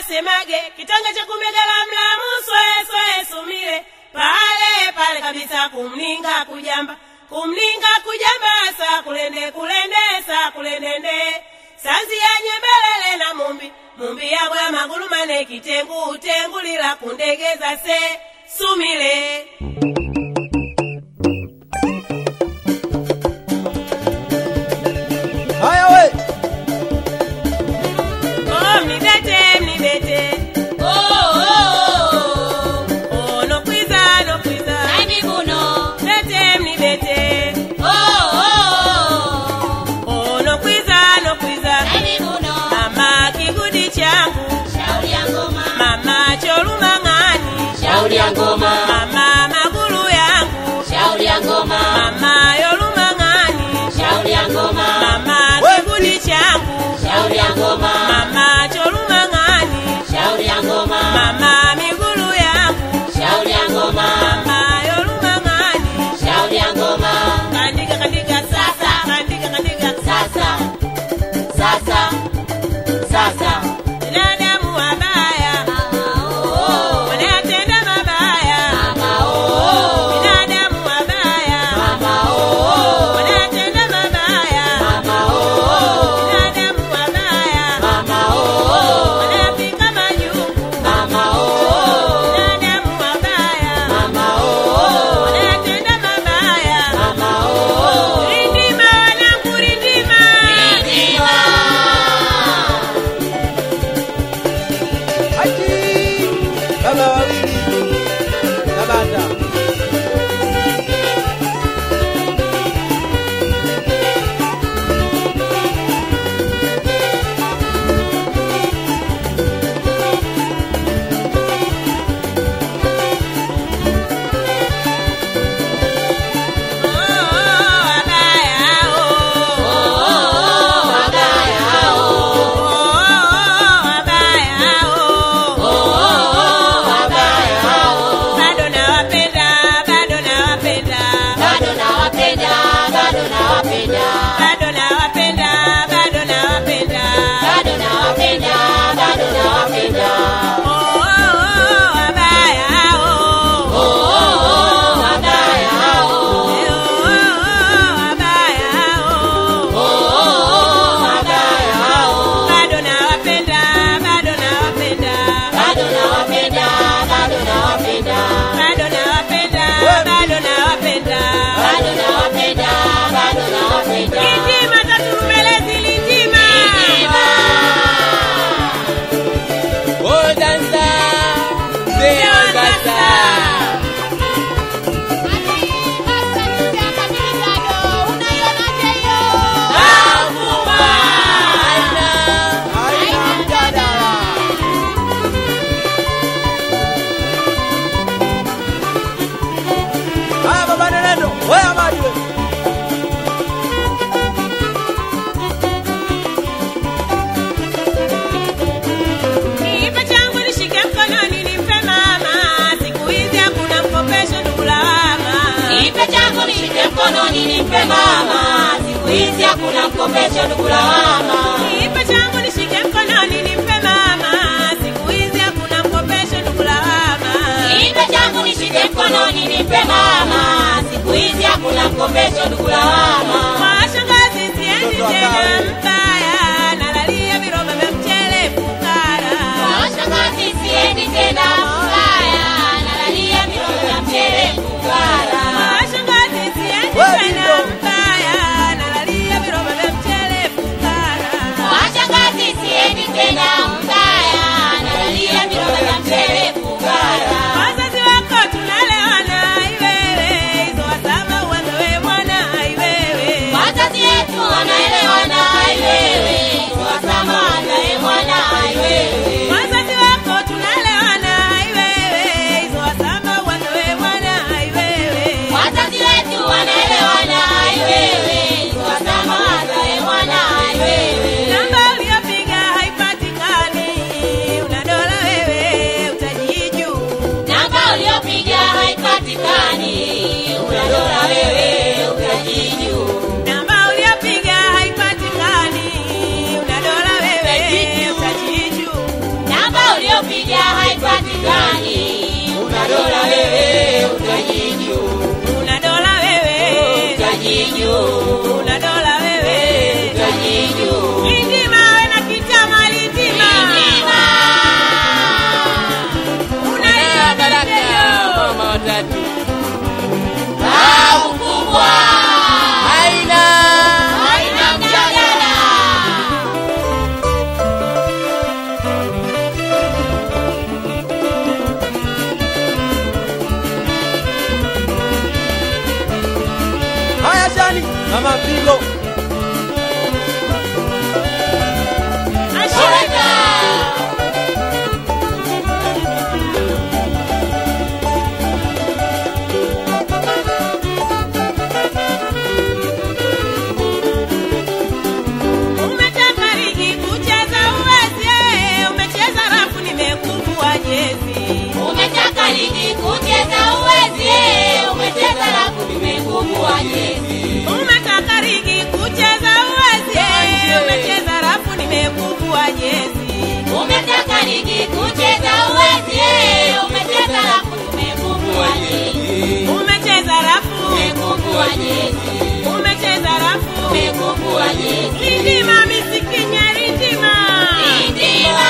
wasemage kitanga cha kumegala mlamu swe swe sumile pale pale kabisa kumninga kujamba kumninga kujamba sa kulende kulende sa kulendende sanzi yanye mbelele na mumbi mumbi yabwe amagulu mane kitengu tengulila kundegeza se sumile haya we Oh, mnibete, mnibete. Oh, oh, oh. Oh, no kwiza, no kwiza. Bete, mnibete. Oh, no kwiza, no kwiza. Mama kigudi changu, mama cholumang'ani, Shauri ya ngoma, mama magulu yangu, shauri ya ngoma, mama yolumang'ani, shauri ya ngoma, mama We- kigudi changu, shauri ya ngoma, mama cholumang'ani, shauri ya ngoma, mama migulu yangu, shauri ya ngoma, mama yolumang'ani. shauri ya ngoma, Kandika kandika sasa, kandika kandika sasa, sasa, sasa, binadamu wabaya oh, wanayatenda mabaya, mama oh, binadamu wabaya mama oh, wanayatenda mabaya, mama oh, binadamu wabaya mama oh, wanayapika majungu, mama oh, binadamu wabaya mama oh, wanayatenda mabaya. mama oh, Rindima wanangu, rindima, Rindima. Haji baba wawili na bata oh, wabaya oh, Wabaya oh, oh, wabaya oh. wabaya oh, bado nawapenda bado nawapenda bado nawapenda, bado nawapenda, bado nawapenda bado nawapenda bado nawapenda, bado nawapenda. Oh, oh, oh, wabaya oh. Oh, wabaya oh, Eh, oh, oh, wabaya oh. oh, wabaya oh, bado nawapenda bado nawapenda bado nawapenda, bado nawapenda, bado nawapenda bado nawapenda bado nawapenda, bado nawapenda. Litima taturumelezi litima Oh, dansa Zee Agata Aina Aina mjadala Haya baba Nenendo, wewe amadi wewe Kiipa changu nishike mkononi nimpe mama, siku hizi hakuna mkopesho ndugu lawama. Nipe changu nishike mkononi nimpe mama, siku hizi hakuna mkopesho ndugu lawama. Kiipa changu nishike mkononi nimpe mama, siku hizi hakuna mkopesho ndugu lawama. Nipe changu nishike mkononi nimpe mama, siku hizi hakuna mkopesho ndugu lawama. Kwa shangazi siendi Mtoto wa tena kawe. mbaya, nalalia viroba vya mchele fukara. Washangazi siendi tena mbaya, nalalia miroho ya mchele fukara. Kwa shangazi siendi Wewe tena ndio. mbaya, nalalia viroba vya mchele fukara. Washangazi siendi tena mbaya, nalalia miroho ya mchele fukara. Wazazi wako tunalewana, iwewe hizo wasaba uanze we mwana, iwewe Wazazi wetu wanaelewana, juu, una dola wewe utaji juu. Lindima we na kitama lindima Lindima. Mwana Baraka, mama watatu. Babu kubwa. Haina. Haina mjadala. Haya Shani, mama Mpigo. Ashirika. Umetaka ligi kucheza uwezi eh, umecheza rafu nimekuvua jezi Umetaka ligi kucheza uwezi, eh, umecheza rafu nimekuvua jezi. Umetaka ligi kucheza uwezi eh, umecheza rafu nimekuvua jezi Umetaka ligi kucheza uwezi, eh, umecheza rafu nimekuvua jezi. Umecheza rafu Nimekuvua jezi. umecheza rafu Nimekuvua jezi. Lindima misikinya lindima Lindima.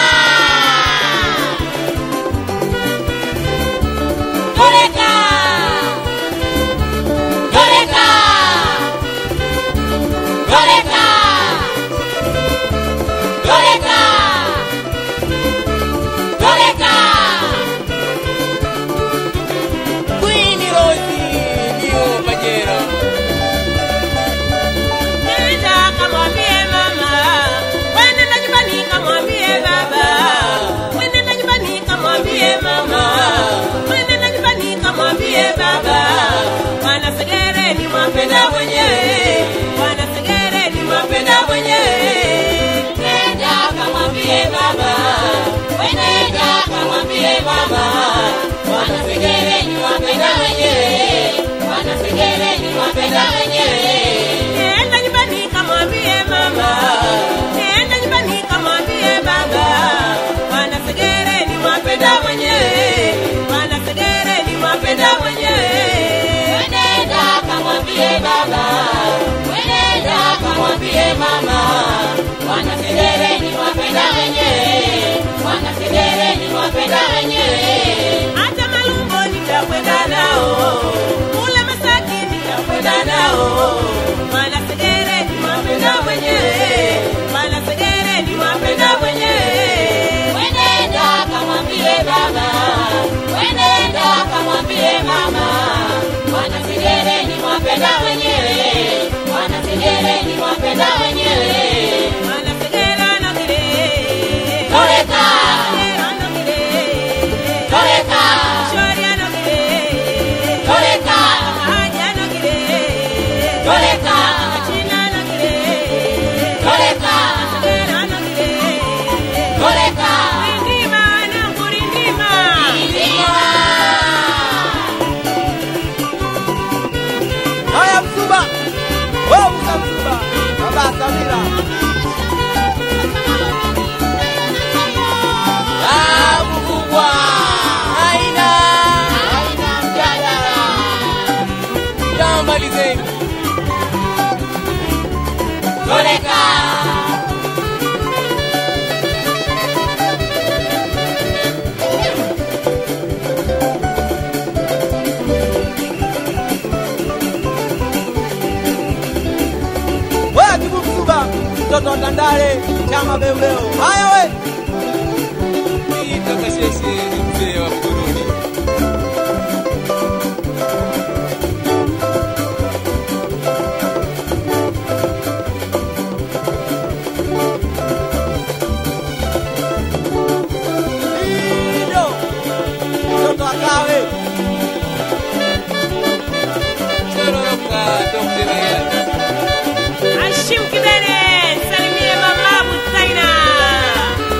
Toreka. Toreka. Toreka. Toreka. Toreka. Queen Rose, ndio Pajero. Nenda kamwambie mama, nenda nyumbani kamwambie baba, nenda nyumbani kamwambie mama, nenda nyumbani kamwambie baba. Bwana Segere ni mwapenda mwenyewe, Bwana Segere ni mwapenda mwenyewe. Nenda kamwambie baba, we nenda kamwambie mama, Bwana Segere ni wapenda wenyewe, Bwana Segere ni wapenda wenyewe. Nenda nyumbani kamwambie mama, nenda nyumbani kamwambie baba. Bwana Segere ni mwapenda mwenyewe, Bwana Segere ni mwapenda mwenyewe. We nenda kamwambie baba, we nenda kamwambie mama, Bwana Segere ni wapenda wenyewe, Bwana Segere ni wapenda wenyewe. hata malumbo nitakwenda nao kule Masaki nitakwenda nao Bwana Segere ni mwapenda mwenyewe Bwana Segere ni mwapenda mwenyewe Wenenda kamwambie baba, wenenda kamwambie mama, Bwana Segere ni wapenda wenyewe, Bwana Segere ni wapenda wenyewe. Bwana Segere anogere Toreka, Segere anogere toreka, Shori anogere toreka, Haji anogere toreka, China anogere toreka, Segere anogere toreka. Rindima nangu rindima Ndiwa. Haya Msuba. Wewe Musa Msuba. Baba Samira. Babu kubwa. Haina. Haina mjadala. Tamalizeni. Toreka. Wewe Kibu Msuba. Mtoto wa Tandale. Chama Beuleo. Haya we. Itakasheshe ni mzee wa Burundi. Lido. Mtoto wa Kawe. Chororoka Dr. Mayani. Hashim Kidene, salimie mama Busaina.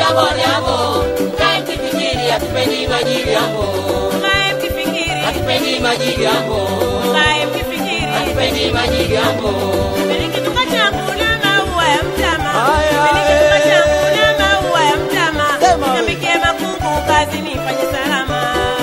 bodabo, mkae mkifikiri hatupendi majigambo, Mkae mkifikiri, hatupendi majigambo, mkae mkifikiri. hatupendi majigambo. Peleke tukachanguna maua ya mtama. Haya, Peleke eh. tukachanguna maua ya mtama. Sema we. Nikambikie makungu kazi nifanye salama.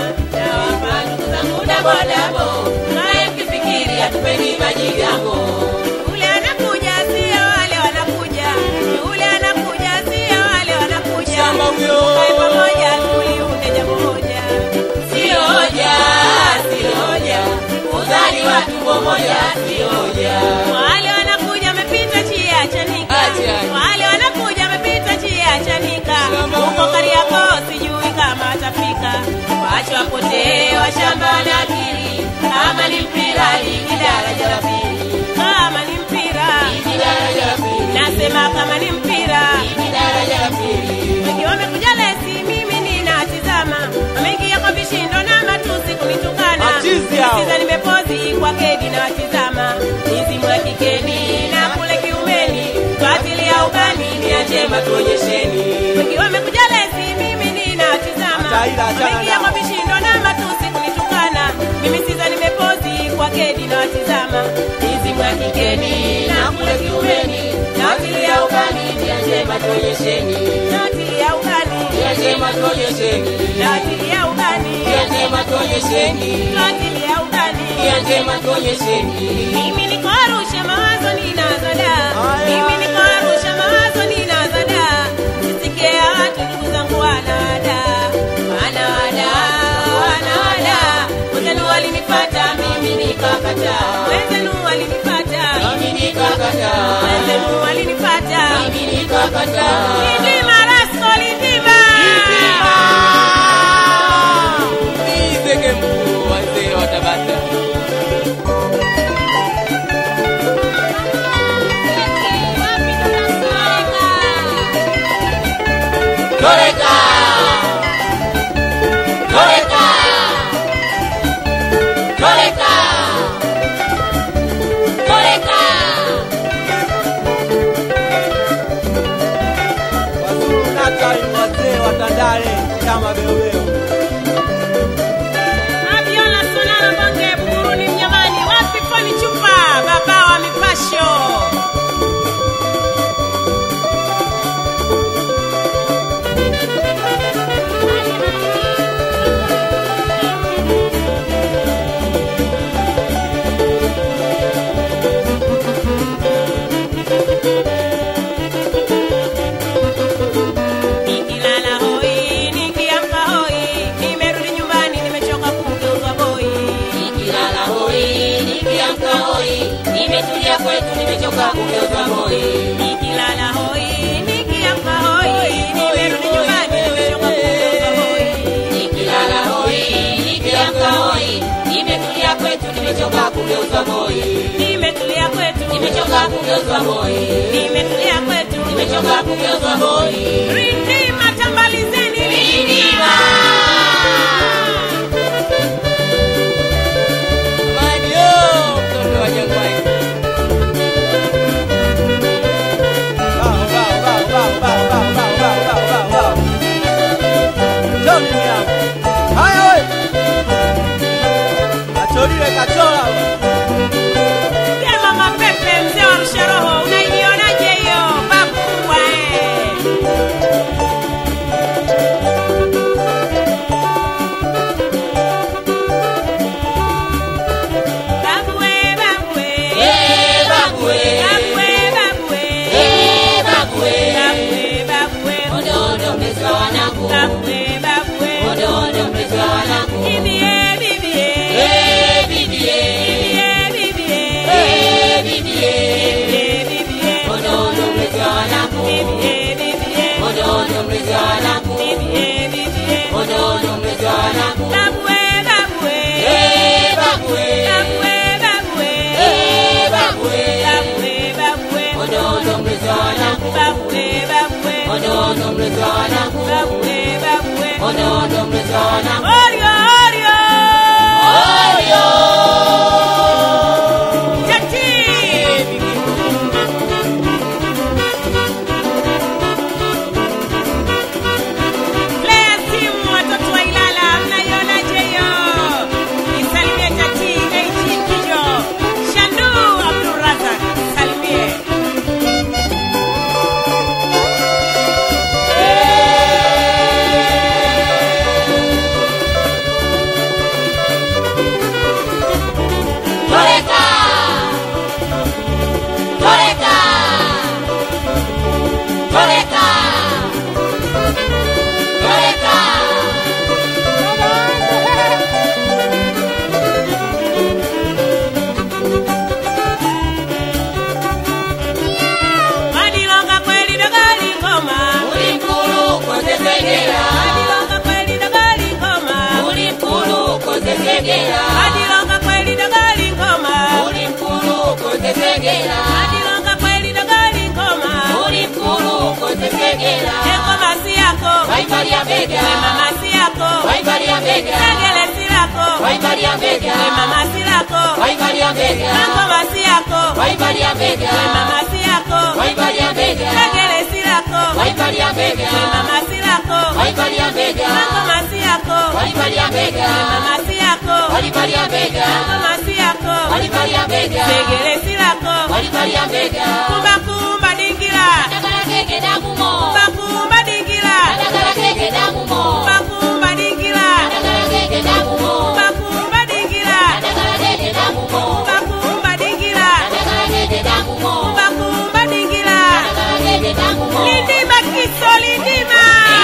Nawapa ndugu zangu dabodabo, mkae mkifikiri hatupendi majigambo, Yule anakuja sio wale wanakuja. Yule anakuja sio wale wanakuja. Shamba huyo. Tukae pamoja tuliunde jambo moja. sio hoja, sio hoja, kuzaliwa tumbo moja sio hoja. Wale wanakuja wamepita chia chanika. Acha. Wale wanakuja wamepita chia chanika. Shamba Huko huyo. Kariakoo sijui kama atafika. Wacha wapotee washamba na akili. Kama ni mpira ligi daraja la pili, Kama ni mpira. ligi daraja la pili, Nasema kama ni mpira. ligi daraja la pili. Wengi wamekuja lesi, mimi ninatizama. Wameingia kwa vishindo na matusi kunitukana. Machizi hao. Siza nimepozi kwa kegi na watizama. Mizimu ya kikeni na kule kiumeni. Batili ya ubani ni ya njema tuonyesheni. Wengi wamekuja lesi, mimi ninatizama. Hata ila achana Wameingia nao. kwa vishindo na matusi kunitukana. Mimi siza nimepozi kwa kegi na watizama. Mizimu ya kikeni na kule kiumeni. Batili ya ubani ni ya njema tuonyesheni, Batili ya ubani. ni ya njema tuonyesheni, Batili ya ubani. ni ya njema tuonyesheni, Batili ya ubani. ni ya njema tuonyesheni. Mimi niko Arusha mawazo ninazo da. Haya. Mimi niko Arusha mawazo ninazo da. Sisikie watu ndugu zangu wanada. Wanada, wanada. Wenzenu walinipata mimi nikakataa. Wenzenu walinipata. Mimi nikakataa, Wenzenu walinipata. mimi nikakataa. Lindima Rasco Lindima. Nizeke mkuu wazee wa Tabata. Wapi tunasonga? Toreka! Toreka! Toreka! Toreka! Wazuru Natal ni wazee wa Tandale kama beobeo. Abiola Sonara Bonge Buguruni Mnyamani, wapi Foni Chupa, baba wa mipasho. Nikilala hoi, nikiamka hoi, nimerudi nyumbani nimechoka kumgeuza boi. Nikilala hoi, nikiamka hoi, nimetulia kwetu, nimechoka kugeuza hoi. Nikilala hoi, nikiamka hoi, nimerudi nyumbani nimechoka kumgeuza boi. Nikilala hoi, nikiamka hoi, nimetulia kwetu, nimechoka kugeuza hoi. Nimetulia kwetu, Nimechoka kugeuza hoi. nimetulia kwetu. Nimechoka kugeuza hoi. Rindima tambalizeni Rindima. Mario, mtoto wa Jangwani. Bao, bao, bao, bao, bao, bao, bao, bao, bao, bao, bao. Njoni miyangu. Haya we. Kacholile kachola we. Sema mapepe mzee wa rusha roho, unaionaje hiyo babu kubwa eh? waivalia bega, we mama si yako waivalia bega, segele si lako waivalia bega, we mama si lako waivalia bega, ngoma si yako waivalia bega, we mama si yako waivalia bega, segele si lako waivalia bega, we mama si lako waivalia bega, ngoma si yako waivalia bega, we mama si yako waivalia bega, ngoma si yako waivalia bega, segele si lako waivalia bega, kumba kumba dingira Adagala keke damu mo, kumba kumba dingira adagala keke damu mo, kumba kumba dingira adagala keke damu mo, kumba kumba dingira adagala keke damu mo, kumba kumba dingira adagala keke damu mo, kumba kumba dingira adagala keke damu mo. lindima kiso lindima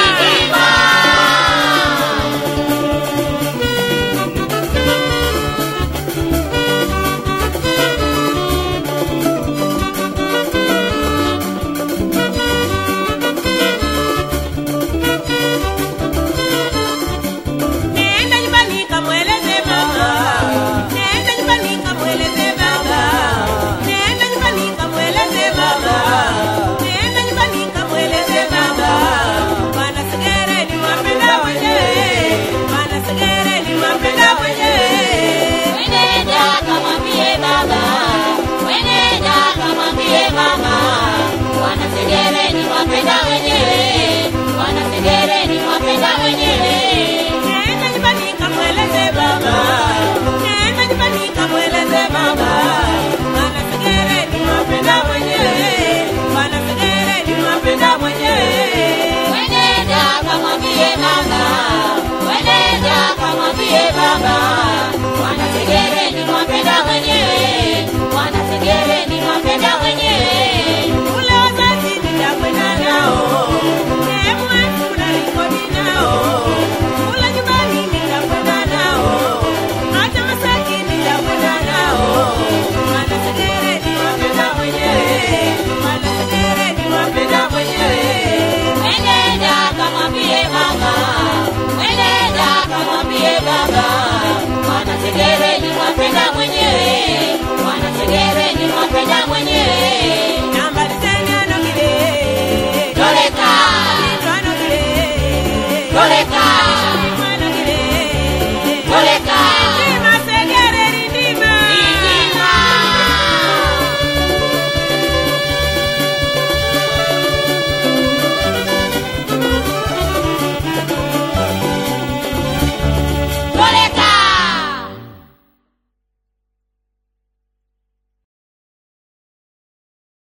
Nenda nyumbani kamweleze mama. Nenda nyumbani kamweleze baba. Nenda nyumbani kamweleze baba. Nenda nyumbani kamweleze baba. Bwana Segere ni wapenda wenyewe. Bwana Segere ni wapenda wenyewe. Wenenda kamwambie baba, wenenda kamwambie mama, wanasegere ni wapenda wenyewe, wanasegere ni wapenda wenyewe. Nenda nyumbani kamweleze baba. Nenda nyumbani kamweleze baba. Bwana Segere ni wapenda wenyewe. Bwana Segere ni wapenda wenyewe. Wenenda kamwambie mama, wenenda kamwambie baba, wanasegere ni wapenda wenyewe, wanasegere ni wapenda wenyewe.